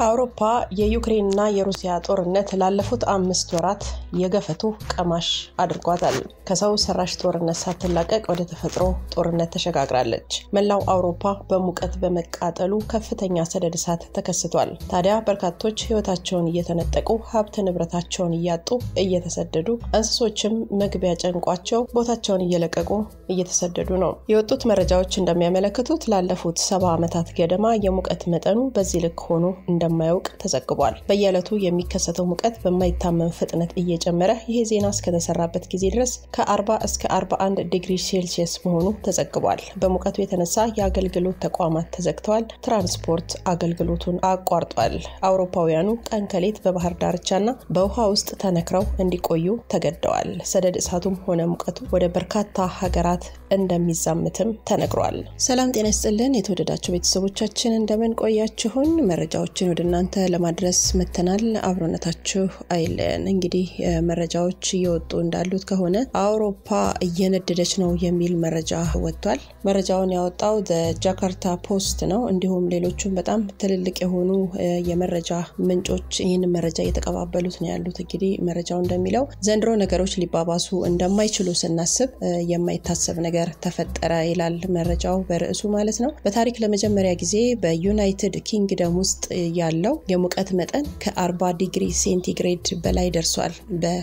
አውሮፓ የዩክሬንና የሩሲያ ጦርነት ላለፉት አምስት ወራት የገፈቱ ቀማሽ አድርጓታል። ከሰው ሰራሽ ጦርነት ሳትላቀቅ ወደ ተፈጥሮ ጦርነት ተሸጋግራለች። መላው አውሮፓ በሙቀት በመቃጠሉ ከፍተኛ ሰደድ እሳት ተከስቷል። ታዲያ በርካቶች ሕይወታቸውን እየተነጠቁ ሀብት ንብረታቸውን እያጡ እየተሰደዱ፣ እንስሶችም መግቢያ ጨንቋቸው ቦታቸውን እየለቀቁ እየተሰደዱ ነው። የወጡት መረጃዎች እንደሚያመለክቱት ላለፉት ሰባ ዓመታት ገደማ የሙቀት መጠኑ በዚህ ልክ ሆኖ እንደማያውቅ ተዘግቧል። በየዕለቱ የሚከሰተው ሙቀት በማይታመን ፍጥነት እየጨመረ ይሄ ዜና እስከተሰራበት ጊዜ ድረስ ከ40 እስከ 41 ዲግሪ ሴልሲየስ መሆኑ ተዘግቧል። በሙቀቱ የተነሳ የአገልግሎት ተቋማት ተዘግተዋል። ትራንስፖርት አገልግሎቱን አቋርጧል። አውሮፓውያኑ ቀን ከሌት በባህር ዳርቻና በውሃ ውስጥ ተነክረው እንዲቆዩ ተገደዋል። ሰደድ እሳቱም ሆነ ሙቀቱ ወደ በርካታ ሀገራት እንደሚዛምትም ተነግሯል። ሰላም ጤና ይስጥልን የተወደዳችሁ ቤተሰቦቻችን እንደምን ቆያችሁን? መረጃዎችን ወደ እናንተ ለማድረስ መተናል። አብሮነታችሁ አይለየን። እንግዲህ መረጃዎች እየወጡ እንዳሉት ከሆነ አውሮፓ እየነደደች ነው የሚል መረጃ ወጥቷል። መረጃውን ያወጣው ጃካርታ ፖስት ነው። እንዲሁም ሌሎቹም በጣም ትልልቅ የሆኑ የመረጃ ምንጮች ይህን መረጃ እየተቀባበሉት ነው ያሉት። እንግዲህ መረጃው እንደሚለው ዘንድሮ ነገሮች ሊባባሱ እንደማይችሉ ስናስብ የማይታሰብ ነገር ተፈጠረ ይላል መረጃው በርዕሱ ማለት ነው። በታሪክ ለመጀመሪያ ጊዜ በዩናይትድ ኪንግደም ውስጥ ያለው የሙቀት መጠን ከ40 ዲግሪ ሴንቲግሬድ በላይ ደርሷል።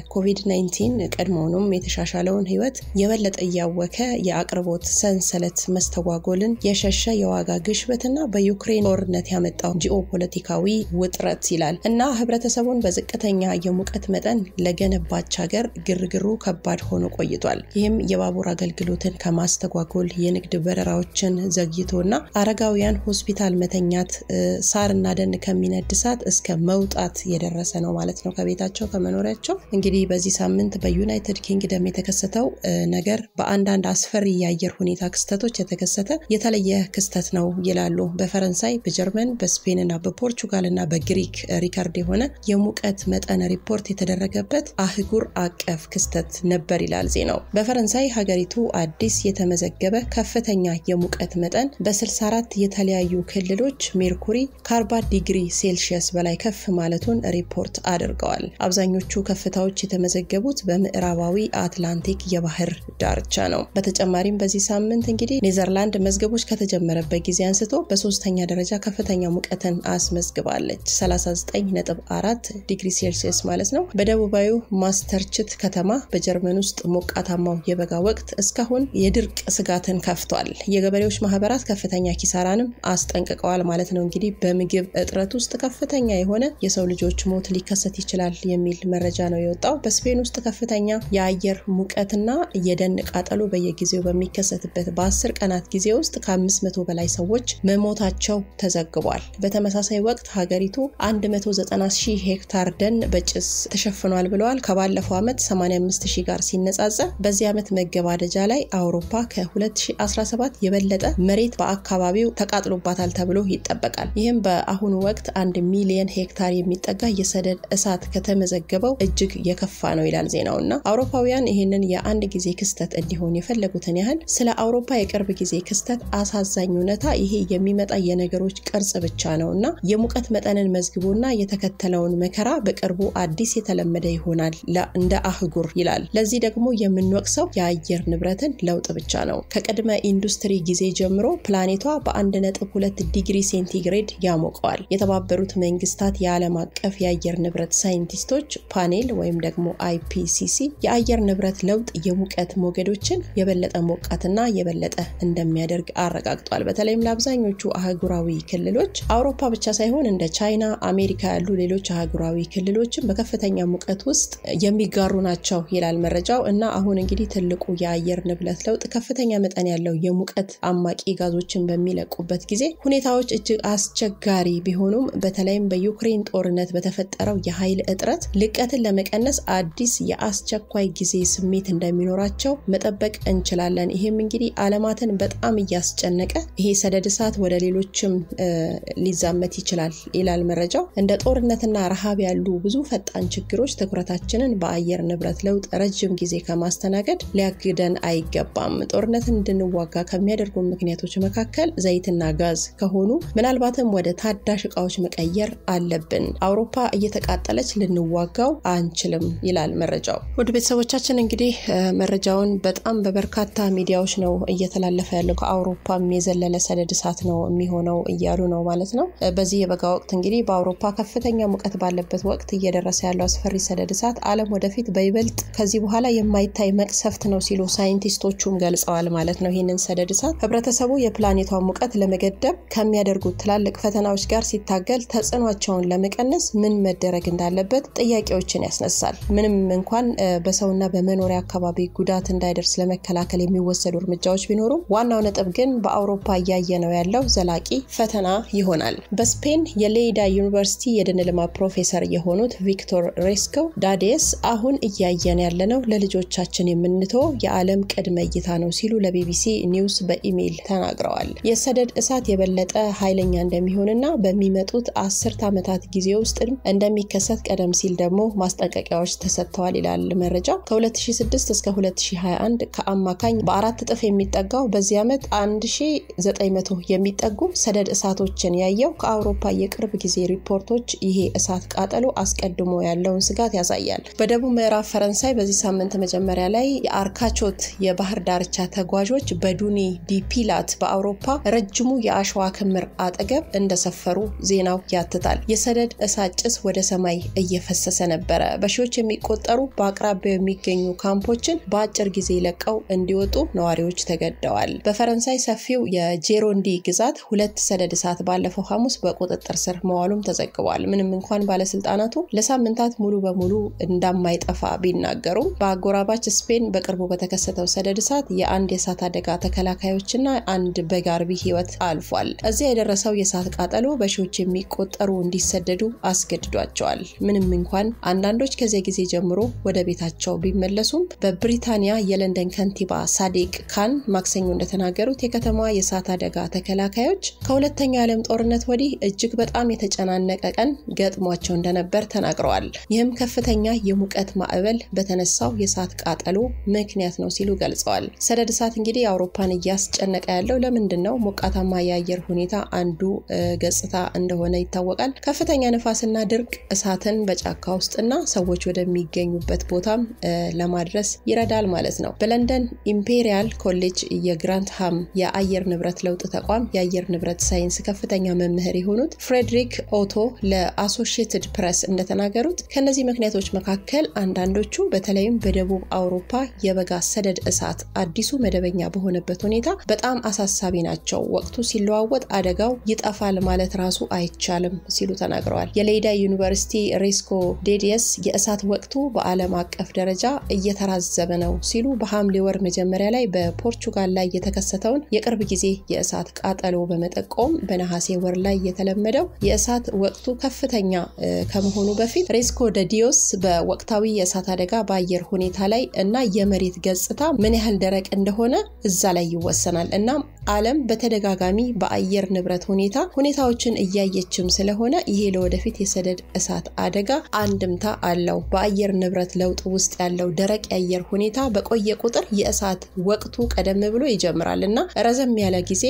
በኮቪድ-19 ቀድሞውኑም የተሻሻለውን ሕይወት የበለጠ እያወከ የአቅርቦት ሰንሰለት መስተጓጎልን የሸሸ የዋጋ ግሽበትና በዩክሬን ጦርነት ያመጣው ጂኦፖለቲካዊ ውጥረት ይላል እና ህብረተሰቡን በዝቅተኛ የሙቀት መጠን ለገነባች ሀገር ግርግሩ ከባድ ሆኖ ቆይቷል። ይህም የባቡር አገልግሎትን ከማስተጓጎል የንግድ በረራዎችን ዘግይቶና አረጋውያን ሆስፒታል መተኛት ሳርና ደን ከሚነድ እሳት እስከ መውጣት የደረሰ ነው ማለት ነው ከቤታቸው ከመኖሪያቸው። እንግዲህ በዚህ ሳምንት በዩናይትድ ኪንግደም የተከሰተው ነገር በአንዳንድ አስፈሪ የአየር ሁኔታ ክስተቶች የተከሰተ የተለየ ክስተት ነው ይላሉ። በፈረንሳይ፣ በጀርመን፣ በስፔን እና በፖርቹጋል እና በግሪክ ሪከርድ የሆነ የሙቀት መጠን ሪፖርት የተደረገበት አህጉር አቀፍ ክስተት ነበር ይላል ዜናው። በፈረንሳይ ሀገሪቱ አዲስ የተመዘገበ ከፍተኛ የሙቀት መጠን በ64 የተለያዩ ክልሎች ሜርኩሪ ከ40 ዲግሪ ሴልሺየስ በላይ ከፍ ማለቱን ሪፖርት አድርገዋል። አብዛኞቹ ከፍታዎች የተመዘገቡት በምዕራባዊ አትላንቲክ የባህር ዳርቻ ነው። በተጨማሪም በዚህ ሳምንት እንግዲህ ኔዘርላንድ መዝገቦች ከተጀመረበት ጊዜ አንስቶ በሶስተኛ ደረጃ ከፍተኛ ሙቀትን አስመዝግባለች። 39.4 ዲግሪ ሴልሲየስ ማለት ነው። በደቡባዊ ማስተርችት ከተማ በጀርመን ውስጥ ሞቃታማው የበጋ ወቅት እስካሁን የድርቅ ስጋትን ከፍቷል። የገበሬዎች ማህበራት ከፍተኛ ኪሳራንም አስጠንቅቀዋል ማለት ነው። እንግዲህ በምግብ እጥረት ውስጥ ከፍተኛ የሆነ የሰው ልጆች ሞት ሊከሰት ይችላል የሚል መረጃ ነው የወጣው። በስፔን ውስጥ ከፍተኛ የአየር ሙቀትና የደን ቃጠሎ በየጊዜው በሚከሰትበት በአስር ቀናት ጊዜ ውስጥ ከአምስት መቶ በላይ ሰዎች መሞታቸው ተዘግቧል። በተመሳሳይ ወቅት ሀገሪቱ 190 ሺህ ሄክታር ደን በጭስ ተሸፍኗል ብለዋል። ከባለፈው ዓመት 85 ሺህ ጋር ሲነጻጸር በዚህ ዓመት መገባደጃ ላይ አውሮፓ ከ2017 የበለጠ መሬት በአካባቢው ተቃጥሎባታል ተብሎ ይጠበቃል። ይህም በአሁኑ ወቅት አንድ ሚሊየን ሄክታር የሚጠጋ የሰደድ እሳት ከተመዘገበው እጅግ የከፋ ነው ይላል ዜናው እና አውሮፓውያን ይህንን የአንድ ጊዜ ክስተት እንዲሆን የፈለጉትን ያህል ስለ አውሮፓ የቅርብ ጊዜ ክስተት አሳዛኝ እውነታ ይሄ የሚመጣ የነገሮች ቅርጽ ብቻ ነው እና የሙቀት መጠንን መዝግቦና የተከተለውን መከራ በቅርቡ አዲስ የተለመደ ይሆናል እንደ አህጉር ይላል። ለዚህ ደግሞ የምንወቅሰው የአየር ንብረትን ለውጥ ብቻ ነው። ከቅድመ ኢንዱስትሪ ጊዜ ጀምሮ ፕላኔቷ በ1.2 ዲግሪ ሴንቲግሬድ ያሞቀዋል። የተባበሩት መንግስታት የዓለም አቀፍ የአየር ንብረት ሳይንቲስቶች ፓኔል ወይም ደግሞ አይፒሲሲ የአየር ንብረት ለውጥ የሙቀት ሞገዶችን የበለጠ ሞቃትና የበለጠ እንደሚያደርግ አረጋግጧል። በተለይም ለአብዛኞቹ አህጉራዊ ክልሎች አውሮፓ ብቻ ሳይሆን እንደ ቻይና፣ አሜሪካ ያሉ ሌሎች አህጉራዊ ክልሎችን በከፍተኛ ሙቀት ውስጥ የሚጋሩ ናቸው ይላል መረጃው እና አሁን እንግዲህ ትልቁ የአየር ንብረት ለውጥ ከፍተኛ መጠን ያለው የሙቀት አማቂ ጋዞችን በሚለቁበት ጊዜ ሁኔታዎች እጅግ አስቸጋሪ ቢሆኑም በተለይም በዩክሬን ጦርነት በተፈጠረው የኃይል እጥረት ልቀትን ለመቀነስ አዲስ የአስቸኳይ ጊዜ ስሜት እንደሚኖራቸው መጠበቅ እንችላለን። ይህም እንግዲህ ዓለማትን በጣም እያስጨነቀ ይሄ ሰደድ እሳት ወደ ሌሎችም ሊዛመት ይችላል ይላል መረጃው። እንደ ጦርነትና ረሃብ ያሉ ብዙ ፈጣን ችግሮች ትኩረታችንን በአየር ንብረት ለውጥ ረጅም ጊዜ ከማስተናገድ ሊያግደን አይገባም። ጦርነትን እንድንዋጋ ከሚያደርጉ ምክንያቶች መካከል ዘይትና ጋዝ ከሆኑ ምናልባትም ወደ ታዳሽ እቃዎች ሁኔታዎች መቀየር አለብን። አውሮፓ እየተቃጠለች ልንዋጋው አንችልም ይላል መረጃው። ውድ ቤተሰቦቻችን እንግዲህ መረጃውን በጣም በበርካታ ሚዲያዎች ነው እየተላለፈ ያለው። ከአውሮፓም የዘለለ ሰደድ እሳት ነው የሚሆነው እያሉ ነው ማለት ነው። በዚህ የበጋ ወቅት እንግዲህ በአውሮፓ ከፍተኛ ሙቀት ባለበት ወቅት እየደረሰ ያለው አስፈሪ ሰደድ እሳት ዓለም ወደፊት በይበልጥ ከዚህ በኋላ የማይታይ መቅሰፍት ነው ሲሉ ሳይንቲስቶቹም ገልጸዋል ማለት ነው። ይህንን ሰደድ እሳት ህብረተሰቡ የፕላኔቷን ሙቀት ለመገደብ ከሚያደርጉት ትላልቅ ፈተናዎች ጋር ሲታገል ተጽዕኗቸውን ለመቀነስ ምን መደረግ እንዳለበት ጥያቄዎችን ያስነሳል። ምንም እንኳን በሰውና በመኖሪያ አካባቢ ጉዳት እንዳይደርስ ለመከላከል የሚወሰዱ እርምጃዎች ቢኖሩም ዋናው ነጥብ ግን በአውሮፓ እያየ ነው ያለው ዘላቂ ፈተና ይሆናል። በስፔን የሌይዳ ዩኒቨርሲቲ የደን ልማት ፕሮፌሰር የሆኑት ቪክቶር ሬስኮ ዳዴስ አሁን እያየን ያለነው ለልጆቻችን የምንተው የዓለም ቅድመ እይታ ነው ሲሉ ለቢቢሲ ኒውስ በኢሜይል ተናግረዋል። የሰደድ እሳት የበለጠ ኃይለኛ እንደሚሆንና በሚመጡት አስርት ዓመታት ጊዜ ውስጥ እንደሚከሰት ቀደም ሲል ደግሞ ማስጠንቀቂያዎች ተሰጥተዋል ይላል መረጃው። ከ2006 እስከ 2021 ከአማካኝ በአራት እጥፍ የሚጠጋው በዚህ ዓመት 1900 የሚጠጉ ሰደድ እሳቶችን ያየው ከአውሮፓ የቅርብ ጊዜ ሪፖርቶች ይሄ እሳት ቃጠሎ አስቀድሞ ያለውን ስጋት ያሳያል። በደቡብ ምዕራብ ፈረንሳይ በዚህ ሳምንት መጀመሪያ ላይ የአርካቾት የባህር ዳርቻ ተጓዦች በዱኒ ዲፒላት በአውሮፓ ረጅሙ የአሸዋ ክምር አጠገብ እንደሰፈሩ ዜናው ያትታል። የሰደድ እሳት ጭስ ወደ ሰማይ እየፈሰሰ ነበረ። በሺዎች የሚቆጠሩ በአቅራቢያው የሚገኙ ካምፖችን በአጭር ጊዜ ለቀው እንዲወጡ ነዋሪዎች ተገደዋል። በፈረንሳይ ሰፊው የጄሮንዲ ግዛት ሁለት ሰደድ እሳት ባለፈው ሐሙስ በቁጥጥር ስር መዋሉም ተዘግቧል። ምንም እንኳን ባለስልጣናቱ ለሳምንታት ሙሉ በሙሉ እንደማይጠፋ ቢናገሩም በአጎራባች ስፔን በቅርቡ በተከሰተው ሰደድ እሳት የአንድ የእሳት አደጋ ተከላካዮችና አንድ በግ አርቢ ሕይወት አልፏል። እዚያ የደረሰው የእሳት ቃጠሎ በሺዎች የሚቆጠሩ እንዲሰደዱ አስገድዷቸዋል። ምንም እንኳን አንዳንዶች ከዚያ ጊዜ ጀምሮ ወደ ቤታቸው ቢመለሱም በብሪታንያ የለንደን ከንቲባ ሳዲቅ ካን ማክሰኞ እንደተናገሩት የከተማዋ የእሳት አደጋ ተከላካዮች ከሁለተኛው የዓለም ጦርነት ወዲህ እጅግ በጣም የተጨናነቀ ቀን ገጥሟቸው እንደነበር ተናግረዋል። ይህም ከፍተኛ የሙቀት ማዕበል በተነሳው የእሳት ቃጠሎ ምክንያት ነው ሲሉ ገልጸዋል። ሰደድ እሳት እንግዲህ አውሮፓን እያስጨነቀ ያለው ለምንድን ነው? ሞቃታማ የአየር ሁኔታ አንዱ ገጽታ እንደሆነ ይታወቃል። ከፍተኛ ንፋስና ድርቅ እሳትን በጫካ ውስጥና ሰዎች ወደሚገኙበት ቦታም ለማድረስ ይረዳል ማለት ነው። በለንደን ኢምፔሪያል ኮሌጅ የግራንትሃም የአየር ንብረት ለውጥ ተቋም የአየር ንብረት ሳይንስ ከፍተኛ መምህር የሆኑት ፍሬድሪክ ኦቶ ለአሶሺየትድ ፕሬስ እንደተናገሩት ከእነዚህ ምክንያቶች መካከል አንዳንዶቹ በተለይም በደቡብ አውሮፓ የበጋ ሰደድ እሳት አዲሱ መደበኛ በሆነበት ሁኔታ በጣም አሳሳቢ ናቸው። ወቅቱ ሲለዋወጥ አደጋው ይጠፋል ማለት ራሱ አይቻልም ሲሉ ተናግረዋል። የሌይዳ ዩኒቨርሲቲ ሬስኮ ዴዲየስ የእሳት ወቅቱ በዓለም አቀፍ ደረጃ እየተራዘመ ነው ሲሉ በሐምሌ ወር መጀመሪያ ላይ በፖርቹጋል ላይ የተከሰተውን የቅርብ ጊዜ የእሳት ቃጠሎ በመጠቆም በነሐሴ ወር ላይ የተለመደው የእሳት ወቅቱ ከፍተኛ ከመሆኑ በፊት ሬስኮ ደዲዮስ በወቅታዊ የእሳት አደጋ በአየር ሁኔታ ላይ እና የመሬት ገጽታ ምን ያህል ደረቅ እንደሆነ እዛ ላይ ይወሰናል። እናም ዓለም በተደጋጋሚ በአየር ንብረት ሁኔታ ሁኔታዎችን እያየችም ስለሆነ ይሄ ለወደፊት የሰደድ እሳት አደጋ አንድምታ አለው። በአየር ንብረት ለውጥ ውስጥ ያለው ደረቅ የአየር ሁኔታ በቆየ ቁጥር የእሳት ወቅቱ ቀደም ብሎ ይጀምራል እና ረዘም ያለ ጊዜ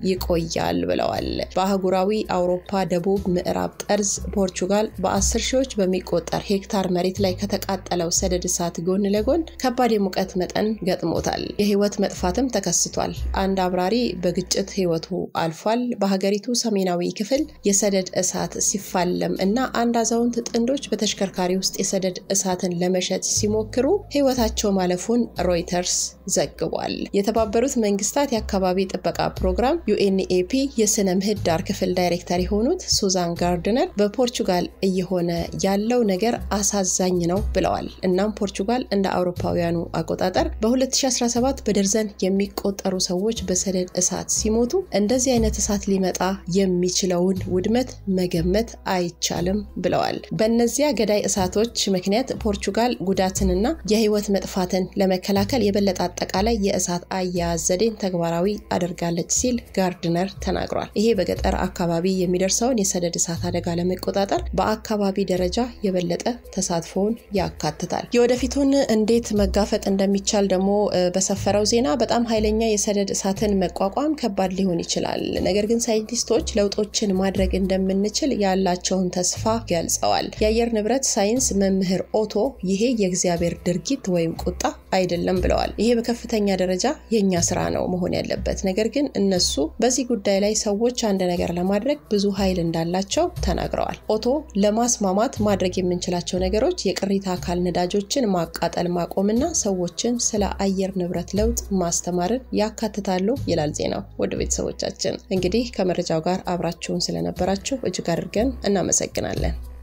ይቆያል ብለዋል። በአህጉራዊ አውሮፓ ደቡብ ምዕራብ ጠርዝ ፖርቹጋል በአስር ሺዎች በሚቆጠር ሄክታር መሬት ላይ ከተቃጠለው ሰደድ እሳት ጎን ለጎን ከባድ የሙቀት መጠን ገጥሞታል። የህይወት መጥፋትም ተከስቷል። አንድ አብራሪ በግጭት ህይወቱ አልፏል። በሀገሪቱ ሰሜናዊ ክፍል የሰደድ እሳት ሲፋለም እና አንድ አዛውንት ጥንዶች በተሽከርካሪ ውስጥ የሰደድ እሳትን ለመሸጥ ሲሞክሩ ህይወታቸው ማለፉን ሮይተርስ ዘግቧል። የተባበሩት መንግስታት የአካባቢ ጥበቃ ፕሮግራም ዩኤንኤፒ የስነ ምህዳር ክፍል ዳይሬክተር የሆኑት ሱዛን ጋርድነር በፖርቹጋል እየሆነ ያለው ነገር አሳዛኝ ነው ብለዋል። እናም ፖርቹጋል እንደ አውሮፓውያኑ አቆጣጠር በ2017 በደርዘን የሚቆጠሩ ሰዎች በሰደድ እሳት ሲሞቱ እንደዚህ አይነት እሳት ሊመጣ የሚችለውን ውድመት መገመት አይቻልም ብለዋል። በእነዚያ ገዳይ እሳቶች ምክንያት ፖርቹጋል ጉዳትንና የህይወት መጥፋትን ለመከላከል የበለጠ አጠቃላይ የእሳት አያያዝ ዘዴን ተግባራዊ አድርጋለች ሲል ጋርድነር ተናግሯል። ይሄ በገጠር አካባቢ የሚደርሰውን የሰደድ እሳት አደጋ ለመቆጣጠር በአካባቢ ደረጃ የበለጠ ተሳትፎውን ያካትታል። የወደፊቱን እንዴት መጋፈጥ እንደሚቻል ደግሞ በሰፈረው ዜና በጣም ኃይለኛ የሰደድ እሳትን መቋቋም ከባድ ሊሆን ይችላል። ነገር ግን ሳይንቲስቶች ለውጦችን ማድረግ እንደምንችል ያላቸውን ተስፋ ገልጸዋል። የአየር ንብረት ሳይንስ መምህር ኦቶ ይሄ የእግዚአብሔር ድርጊት ወይም ቁጣ አይደለም ብለዋል። ይሄ በከፍተኛ ደረጃ የእኛ ስራ ነው መሆን ያለበት። ነገር ግን እነሱ በዚህ ጉዳይ ላይ ሰዎች አንድ ነገር ለማድረግ ብዙ ኃይል እንዳላቸው ተናግረዋል። ኦቶ ለማስማማት ማድረግ የምንችላቸው ነገሮች የቅሪተ አካል ነዳጆችን ማቃጠል ማቆምና ሰዎችን ስለ አየር ንብረት ለውጥ ማስተማርን ያካትታሉ ይላል ዜናው። ወደ ቤተሰቦቻችን እንግዲህ ከመረጃው ጋር አብራችሁን ስለነበራችሁ እጅግ አድርገን እናመሰግናለን።